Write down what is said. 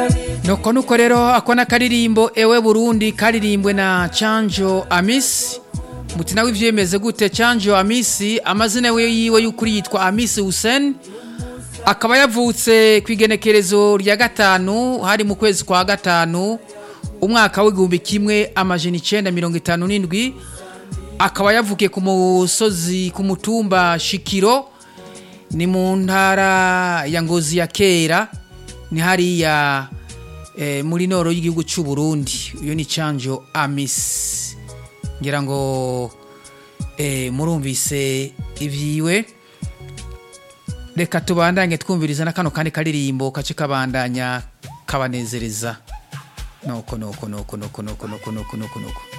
nuko nuko rero ako n'akaririmbo ewe burundi karirimbwe na canjo amisi muti nawe ivyo yemeze gute canjo amisi amazina yiwe y'ukuri yitwa amisi hussein akaba yavutse ku igenekerezo rya gatanu hari mu kwezi kwa gatanu umwaka w'igihumbi kimwe amajana icenda mirongo itanu n'indwi akaba yavukiye ku musozi ku mutumba shikiro ni mu ntara ya ngozi ya kera ni hariya eh, muri noro y'igihugu cy'u Burundi iyo ni canjo amisi ngira ngo eh, murumvise ivyiwe reka tubandanye twumviriza na kano kandi karirimbo kace kabandanya kabanezereza nuko nuko nuko nuko nuko nuko nuko nuko nuko